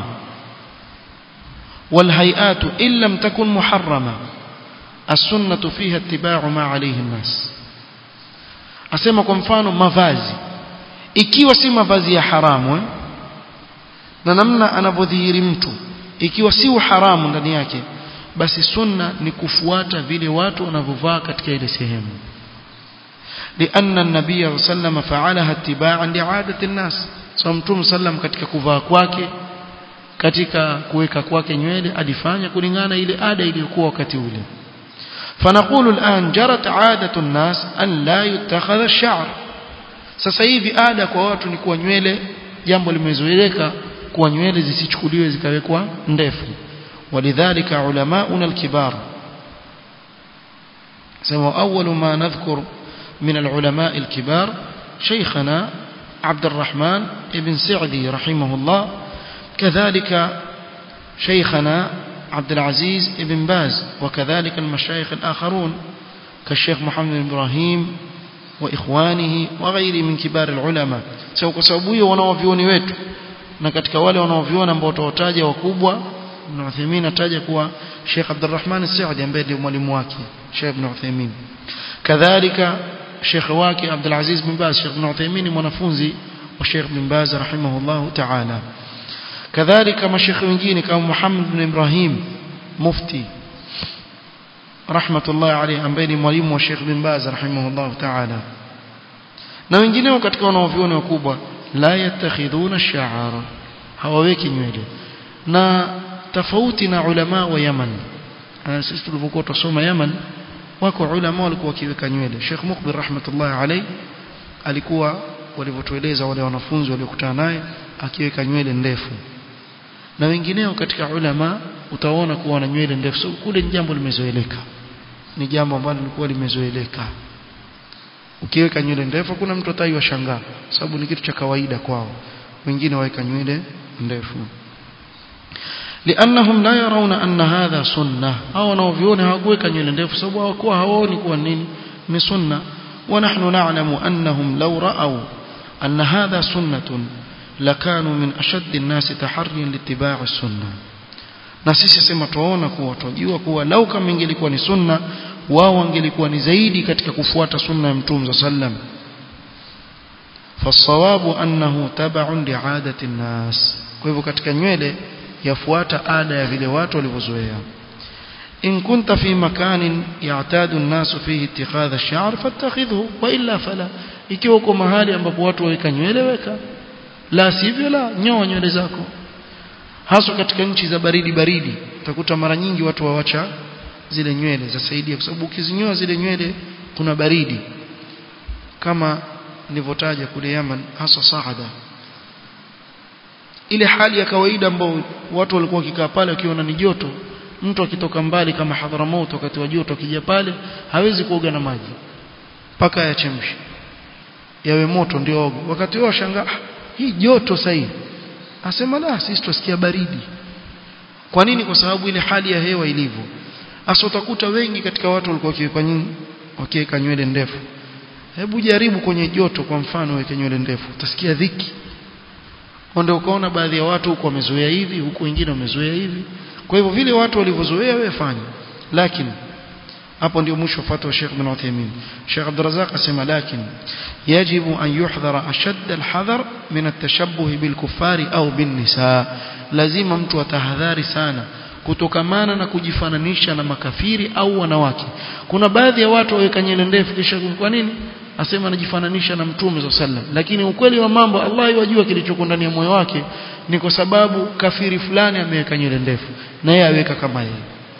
والهيئات إن لم تكن محرمة السنة فيها اتباع ما عليه الناس asema kwa mfano mavazi ikiwa si mavazi ya haramu eh? na namna anavyodhihiri mtu ikiwa si uharamu ndani yake basi sunna ni kufuata vile watu wanavyovaa katika ile sehemu لأن النبي صلى الله عليه وسلم فعلها اتباعا لعادة الناس so mtume sallam katika kuvaa kwake katika kuweka kwake nywele alifanya kulingana ile ada iliyokuwa wakati ule فنقول الآن جرت عادة الناس أن لا يتخذ الشعر sasa hivi ada kwa watu ni kuwa nywele jambo limezoeleka kuwa nywele zisichukuliwe zikawekwa ndefu ولذلك علماؤنا الكبار سموا أول ما نذكر من العلماء الكبار شيخنا عبد الرحمن بن سعدي رحمه الله كذلك شيخنا عبد العزيز بن باز وكذلك المشايخ الآخرون كالشيخ محمد بن إبراهيم وإخوانه وغيره من كبار العلماء سو كسبويه wanaovioni wetu na katika wale wanaoviona ambao tutawataja wakubwa Ibn Uthaymeen ataja kuwa Sheikh Abdurrahman As-Saudi ambaye ndio mwalimu wake Sheikh Ibn Uthaymeen kadhalika Sheikh wake Abdul Aziz bin Baz Sheikh Ibn Uthaymeen mwanafunzi wa Sheikh bin Baz rahimahullah ta'ala kadhalika mashekhe wengine kama Muhammad bin Ibrahim mufti rahmatullah alayhi ambaye ni mwalimu wa Sheikh bin Baz rahimahullah ta'ala na wengineo katika wanaoviona wakubwa la yatakhidhuna ash-sha'ara hawaweki nywele na tofauti na ulama wa Yaman sisi tulipokuwa tusoma Yaman wako ulama walikuwa wakiweka nywele Sheikh Mukbil rahmatullah alayhi alikuwa walivyotueleza wale wanafunzi waliokutana naye akiweka nywele ndefu na wengineo katika ulama utaona kuwa na nywele ndefu so, kule ni jambo limezoeleka ni jambo ambalo lilikuwa limezoeleka ukiweka nywele ndefu kuna mtu atai washangaa sababu ni kitu cha kawaida kwao wengine waweka nywele ndefu لانهم لا يرون ان هذا سنه au wanaoviona hawakuweka nywele ndefu sababu hawakuwa hawaoni kuwa nini ni sunna ونحن نعلم انهم لو راوا ان هذا سنه لكانوا من اشد الناس تحريا لاتباع السنه na sisi sema tuona kuwa tunajua kuwa lau kama ingelikuwa ni sunna wao wangelikuwa ni zaidi katika kufuata sunna ya mtume sallam fasawabu annahu tab'un li'adati an-nas kwa hivyo katika nywele yafuata ada ya vile watu walivyozoea in kunta fi makanin ya'tadu an-nas fihi ittikhadha ash-sha'r fattakhidhu wa illa fala ikiwa uko mahali ambapo watu waweka nywele weka la sivyo la nyoa nywele zako haswa katika nchi za baridi baridi utakuta mara nyingi watu wawacha zile nywele zasaidia kwa sababu ukizinyoa zile nywele kuna baridi kama nilivyotaja kule Yaman hasa Saada ile hali ya kawaida ambayo watu walikuwa wakikaa pale wakiona ni joto mtu akitoka mbali kama Hadramaut wakati wa joto akija pale hawezi kuoga na maji mpaka yachemshe yawe moto ndio oge wakati wao shangaa hii joto sasa asema la sisi tusikia baridi kwa nini kwa sababu ile hali ya hewa ilivyo hasa utakuta wengi katika watu walikuwa wakiweka nini wakiweka nywele ndefu hebu jaribu kwenye joto kwa mfano weke nywele ndefu utasikia dhiki ndio ukaona baadhi ya watu huko wamezoea hivi huko wengine wamezoea hivi kwa hivyo vile watu walivyozoea wewe fanya lakini hapo ndio mwisho fatwa Sheikh bin Uthaymeen Sheikh Abdul Razzaq asema lakini yajibu an yuhdhara ashadd alhadhar min atashabbuh bilkuffari au binnisa lazima mtu atahadhari sana kutokamana na kujifananisha na makafiri au wanawake kuna baadhi ya watu waweka nywele ndefu kisha kwa nini asema anajifananisha na mtume za sallam lakini ukweli wa mambo Allah yajua kilichoko ndani ya moyo wake ni kwa sababu kafiri fulani ameweka nywele ndefu na yeye aweka kama yeye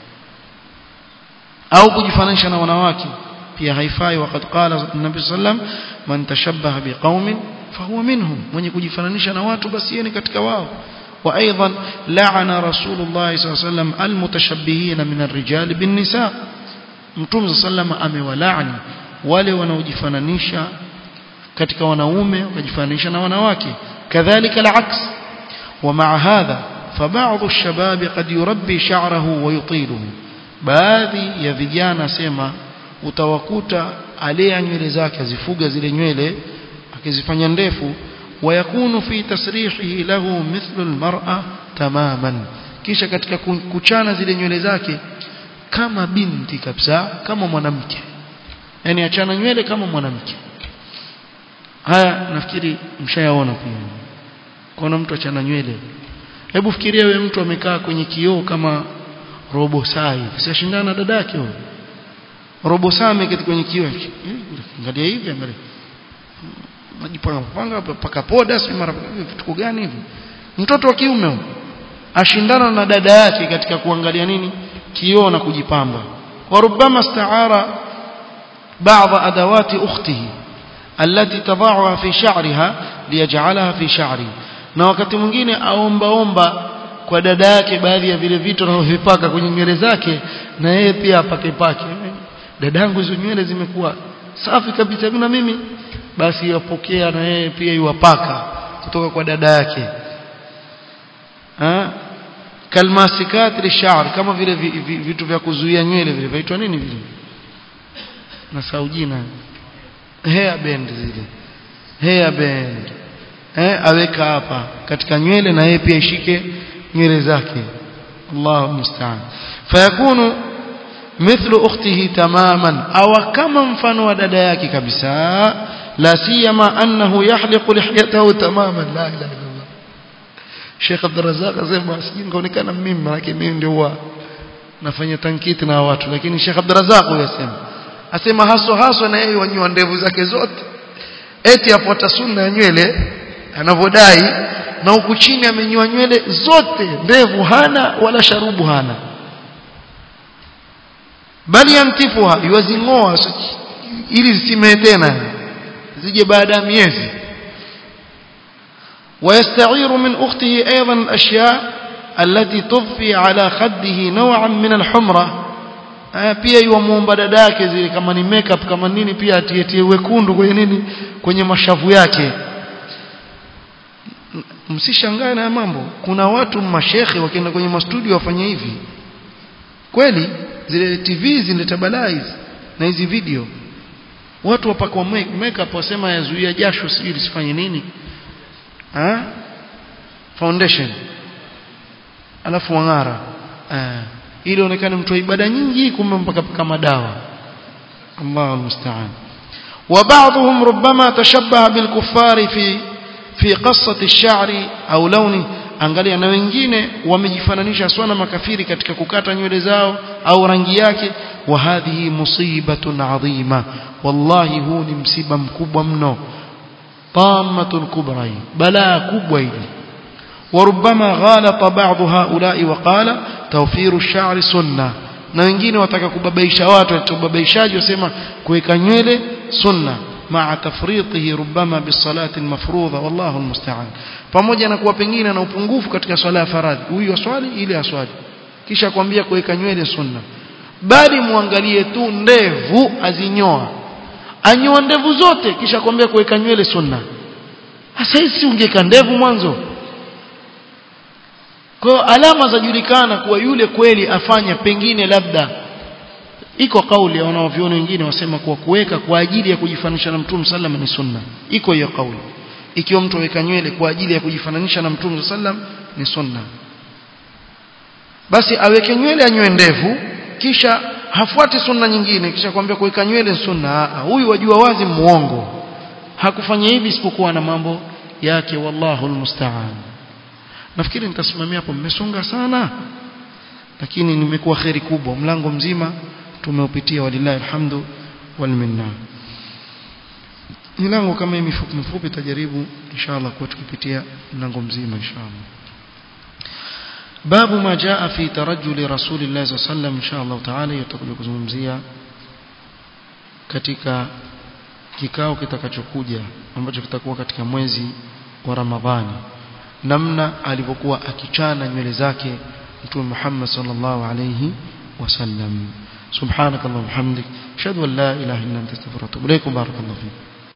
au kujifananisha na wanawake pia haifai wakati qala nabii sallam man tashabbaha biqaumin fahuwa minhum mwenye kujifananisha na watu basi yeye ni katika wao وايضا لعن رسول الله صلى الله عليه وسلم المتشبهين من الرجال بالنساء mtume sallam amewalaani wale wanaojifananisha katika wanaume wakajifananisha na wanawake kadhalika alaks ومع هذا فبعض الشباب قد يربي شعره ويطيله baadhi ya vijana sema utawakuta alea nywele zake azifuga zile nywele akizifanya ndefu ويكون في تسريحه له مثل المرأة تماما kisha katika kuchana zile nywele zake kama binti kabisa kama mwanamke yani achana nywele kama mwanamke haya nafikiri mshayaona pia kuna mtu achana nywele hebu fikiria wewe mtu amekaa kwenye kioo kama robo saa hivi siashindana na dadake huyo robo saa ameketi kwenye kioo angalia hivi angalia majipanga panga paka poda si mara vitu gani hivi mtoto wa kiume huyo ashindana na dada yake katika kuangalia nini kioo na kujipamba وربما استعار بعض ادوات اخته التي تضعها في شعرها ليجعلها في شعره na wakati mwingine aomba omba kwa dada yake baadhi ya vile vitu anavyovipaka kwenye nywele zake na yeye pia apake pake dadangu hizo nywele zimekuwa safi kabisa na mimi basi yapokea na yeye pia iwapaka kutoka kwa dada yake ha kalmasikat lisha'r kama vile vitu vya kuzuia nywele vile vaitwa nini vile na saujina hair band zile hair band eh aweka hapa katika nywele na yeye pia ishike nywele zake Allahu musta'an fayakunu mithlu ukhtihi tamaman aw kama mfano wa dada yake kabisa la siyama annahu yahliqu lihyatahu tamaman la ilaha illallah Sheikh Abdul Razzaq asema sijingaonekana mimi maana mimi ndio huwa nafanya tankiti na watu lakini Sheikh Abdul Razzaq yasema asema haso haso na yeye wanyoa ndevu zake zote eti afuata sunna ya nywele anavodai na huku chini amenyoa nywele zote ndevu hana wala sharubu hana bali yantifuha yuwazingoa ili zisimee tena zije baada ya miezi ويستعير من أخته أيضا الأشياء التي تضفي على خده نوعا من الحمرة pia yuamuomba dada yake zile kama ni makeup kama nini pia atietie wekundu kwenye nini kwenye mashavu yake msishangae na mambo kuna watu mashekhe wakienda kwenye mastudio wafanye hivi kweli zile TV zinaleta balaa hizi na hizi video watu wapakwa makeup wasema yazuia jasho sijui lisifanye nini ha? foundation alafu wang'ara eh ili onekane mtu wa ibada nyingi kumbe mpaka kama dawa Allahu musta'an وبعضهم ربما تشبه بالكفار في في قصة الشعر أو لونه angalia na wengine wamejifananisha sana makafiri katika kukata nywele zao au rangi yake wa hadhihi musibatun adhima wallahi huu ni msiba mkubwa mno طامة كبرى بلاء كبوى وربما غالط بعض هؤلاء وقال توفير الشعر سنة na wengine wataka kubabaisha watu watubabaishaji wasema kuweka nywele sunna maa tafritihi rubama bisalati almafrudha wallahu almusta'an pamoja na kuwa pengine na upungufu katika swala ya faradhi huyu aswali ili aswali kisha kwambia kuweka nywele sunna bali muangalie tu ndevu azinyoa anyoa ndevu zote kisha kwambia kuweka nywele sunna sasa hizi ungeka ndevu mwanzo kwa alama zajulikana kuwa yule kweli afanya pengine labda iko kauli ya wanaoviona wengine wasema kuwa kuweka kwa ajili ya kujifananisha na Mtume sallam ni sunna iko hiyo kauli ikiwa mtu aweka nywele kwa ajili ya kujifananisha na Mtume sallam ni sunna basi aweke nywele anyoe ndevu kisha hafuati sunna nyingine kisha kwambia kuweka nywele sunna huyu wajua wazi muongo hakufanya hivi isipokuwa na mambo yake wallahu almusta'an nafikiri nitasimamia hapo mmesonga sana lakini nimekuwa kheri kubwa mlango mzima tumeupitia walillahi alhamdu wal minna milango kama hii mifupi mifupi tajaribu inshallah kwa tukipitia mlango mzima inshallah babu ma jaa fi tarajjul rasulillah sallallahu alaihi wasallam inshallah taala yatakuja kuzungumzia katika kikao kitakachokuja ambacho kitakuwa katika mwezi wa Ramadhani namna alivyokuwa akichana nywele zake mtume Muhammad sallallahu alayhi wasallam subhanakallahumma hamdik ashhadu an la ilaha illa anta astaghfiruka wa atubu ilaik barakallahu fik